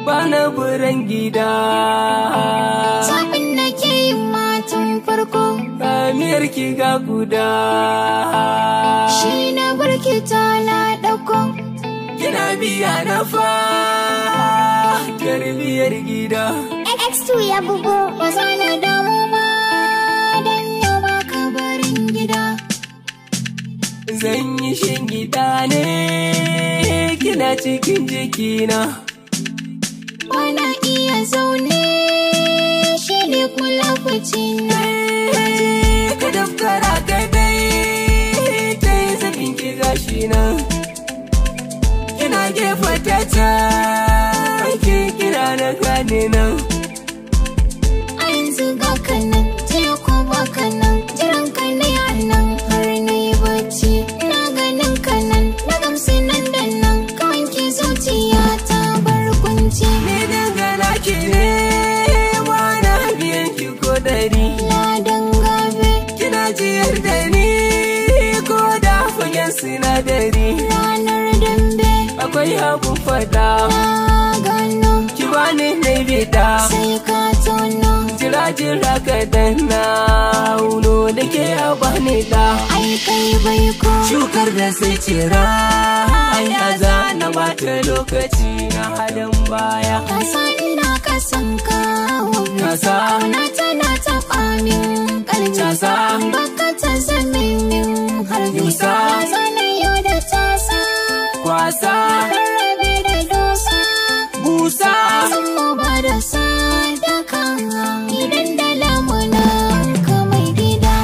bana buran gida Zaɓin da ke yin matan farko ramiyar ki ga guda shi na barki ta na ɗauko. kina biya na fa tarbiyar gida X2 ya bugo ba za na damu ba don yau ba ka barin gida. zan yi shingida ne kina cikin jikina Bana iya zaune shi ne kula na. ka dafkara ka dai ta yi zafin ki gashi nan kina gefa ta can ki kira na gane nan A yanzu ga kanan, jiya ko ba kanan, jiran ka ne a nan har na yi bacci. Na ganin kanan, na gamsu nan da nan, ka wanke zuciya ta bar kunci. ni dangana ki ne wani biyan ki ko dari Ladan gabe, kina jiyar da ni ko da fagen sinadari ranar dambe, akwai abun fada na gano, ki bani na bida sai ka tono. jira jira ka danna uno da ke a bani da Ai kai bai ko, shukar da sai cira ya za na bata lokaci na halin baya ka san ina ka san kawo. kasa Kauna tana taɓa min ƙarfi. Casa. Baka ta zame min harbi. Yusa. Ya zana yau da tasa. kwasa Rarrabe da dosa. busa Sun mu ba da sadaka. Idan da lamunan ka mai gida.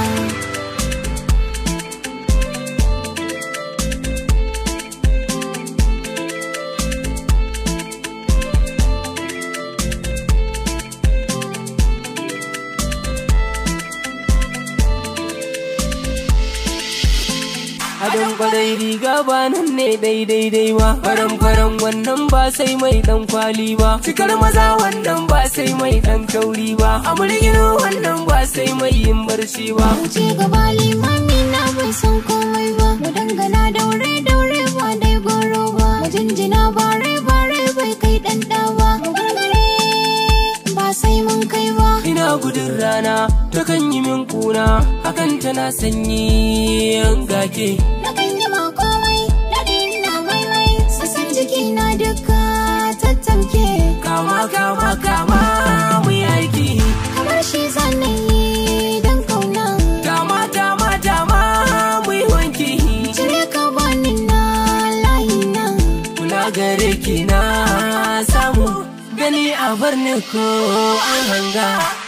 Adon kwarai riga ba nan ne daidai dai ba faran faran wannan ba sai mai dan kwali ba cikar maza wannan ba sai mai dan kauri ba amurgino wannan ba sai mai yin barci ba Wuce gaba limami na bai san komai ba. Mu dangana daure daure ba dai goro ba. Mu jinjina bare bare bai kai ɗan ɗa ba. Mu gargare ba sai mun kai ba. ina gudun rana takan yi min kuna hakan tana sanyi yan gake Na kan yi ma komai, daɗi na maimai, sassan jiki na duka tattamke. kama kama kama mu yi aiki Kamar shi zanen yi don kauna. dama dama dama mu yi wanki Cire ka bani na layi na. kula gare ki na samu gani a bar ni ko an hanga